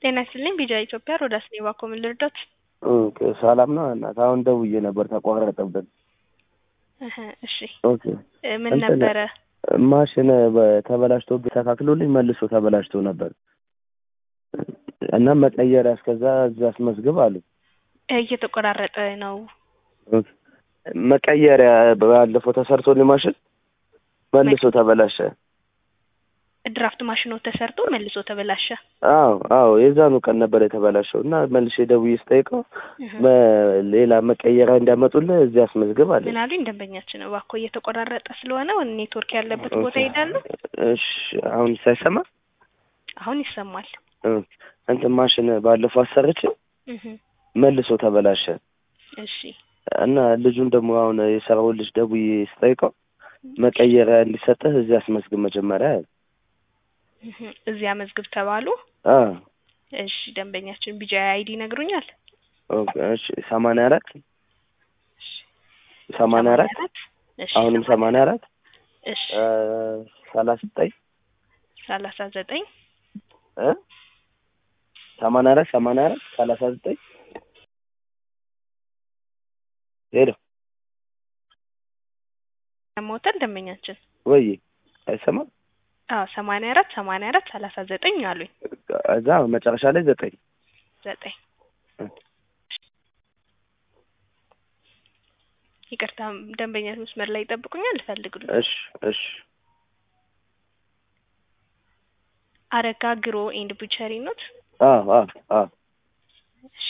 ጤና ይስጥልኝ ቢጃ ኢትዮጵያ ሮዳስ ኔባ እኮ ምን ልርዳት? ኦኬ ሰላም ነው እናት። አሁን ደውዬ ነበር ተቋረጠብን። እህ እሺ ኦኬ እ ምን እንትን ነበረ? ማሽን ተበላሽቶ ተካክሎልኝ መልሶ ተበላሽቶ ነበር እና መቀየሪያ እስከዛ እዛ አስመዝግብ አሉ። እ እየተቆራረጠ ነው። ኦኬ መቀየሪያ ባለፈው ተሰርቶልኝ ማሽን መልሶ ተበላሸ። ድራፍት ማሽኖ ተሰርቶ መልሶ ተበላሸ። አዎ አዎ የዛኑ ቀን ነበር የተበላሸው እና መልሼ ደውዬ ስጠይቀው እህ ሌላ መቀየሪያ እንዲያመጡልህ እዚህ አስመዝግብ አለ። ምን አሉኝ ደንበኛችን እባክዎ እየተቆራረጠ ስለሆነ ኔትወርክ ያለበት ቦታ ይሄዳሉ። እሺ አሁን ሳይሰማ አሁን ይሰማል። እ እንትን ማሽን ባለፈው አሰርቼ እህ መልሶ ተበላሸ እሺ እና ልጁን ደግሞ አሁን የሰራውን ልጅ ደውዬ ስጠይቀው መቀየሪያ እንዲሰጥህ እዚህ አስመዝግብ መጀመሪያ አለ። እህ እዚያ መዝግብ ተባሉ። አ እሺ ደንበኛችን ቢጃ አይዲ ይነግሩኛል። ኦኬ እሺ ሰማንያ አራት ሰማንያ አራት እሺ አሁንም ሰማንያ አራት እሺ ሰላሳ ዘጠኝ ሰላሳ ዘጠኝ እ ሰማንያ አራት ሰማንያ አራት ሰላሳ ዘጠኝ ሄሎ ሞተር ደንበኛችን ወይ አይሰማም? አዎ ሰማንያ አራት ሰማንያ አራት ሰላሳ ዘጠኝ አሉኝ። እዛ መጨረሻ ላይ ዘጠኝ ዘጠኝ እ ይቅርታ ደንበኛ መስመር ላይ ይጠብቁኛል ልፈልግሉ እሺ እሺ አረጋ ግሮ ኤንድ ቡቸሪ ኖት አዎ አዎ አዎ እሺ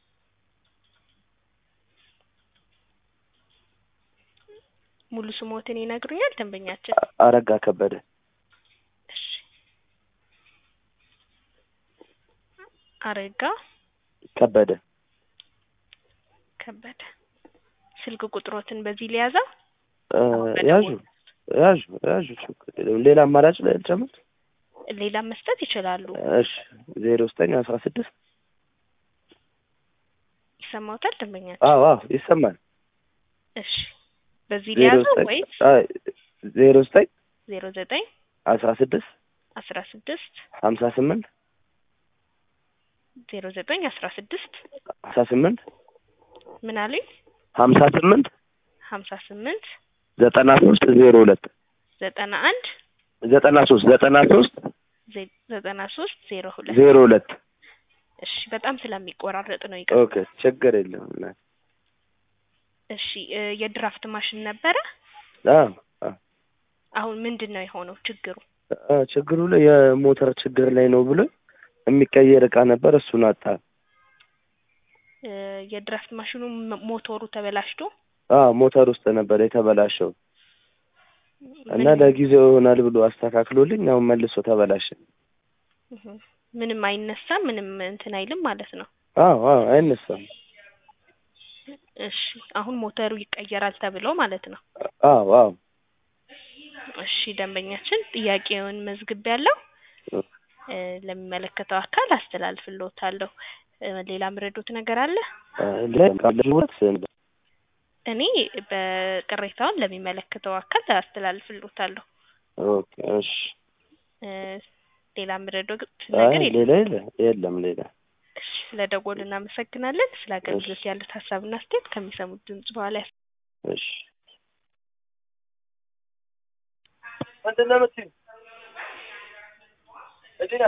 ሙሉ ስሞትን ይነግሩኛል ደንበኛችን አረጋ ከበደ እሺ አረጋ ከበደ ከበደ ስልክ ቁጥሮትን በዚህ ሊያዛ እ ያዡ ያዡ ያዡ ችግር የለውም። ሌላ አማራጭ ላይ ልጨምር? ሌላ መስጠት ይችላሉ እሺ ዜሮ ዘጠኝ አስራ ስድስት ይሰማውታል ደንበኛችን አዎ አዎ ይሰማል። እሺ በዚህ ዜሮ ሊያዘው ዘጠኝ ወይስ አይ ዜሮ ዘጠኝ ዜሮ ዘጠኝ አስራ ስድስት አስራ ስድስት ሀምሳ ስምንት ዜሮ ዘጠኝ አስራ ስድስት ሀምሳ ስምንት ምን አሉኝ ሀምሳ ስምንት ሀምሳ ስምንት ዘጠና ሶስት ዜሮ ሁለት ዘጠና አንድ ዘጠና ሶስት ዘጠና ሶስት ዜ- ዘጠና ሶስት ዜሮ ሁለት ዜሮ ሁለት እሺ በጣም ስለሚቆራረጥ ነው ይቀር ኦኬ ችግር የለውም እናት። እሺ እ የድራፍት ማሽን ነበረ አዎ አዎ አሁን ምንድን ነው የሆነው ችግሩ አዎ ችግሩ ላይ የሞተር ችግር ላይ ነው ብሎ የሚቀየር እቃ ነበር እሱን አጣ። እ የድራፍት ማሽኑ ም- ሞቶሩ ተበላሽቶ አዎ ሞተር ውስጥ ነበር የተበላሸው እና ምንም- ለጊዜው ይሆናል ብሎ አስተካክሎልኝ አሁን መልሶ ተበላሸ። እህ ምንም አይነሳም ምንም እንትን አይልም ማለት ነው አዎ አዎ አይነሳም። እሺ አሁን ሞተሩ ይቀየራል ተብሎ ማለት ነው አዎ አዎ እሺ ደንበኛችን ጥያቄውን መዝግብ ያለው እ ለሚመለከተው አካል አስተላልፍልዎታለሁ እ ሌላ ምረዶት ነገር አለ ለሁለት እኔ በቅሬታውን ለሚመለከተው አካል አስተላልፍልዎታለሁ ኦኬ እሺ እ ሌላ ምረዶት አይ ነገር የለም ሌላ የለ የለም ሌላ እሺ ስለ ደወሉ እናመሰግናለን ስለ አገልግሎት ያሉት ሀሳብና አስተያየት ከሚሰሙት ድምጽ በኋላ እሺ ምንድን ነው የምትይው?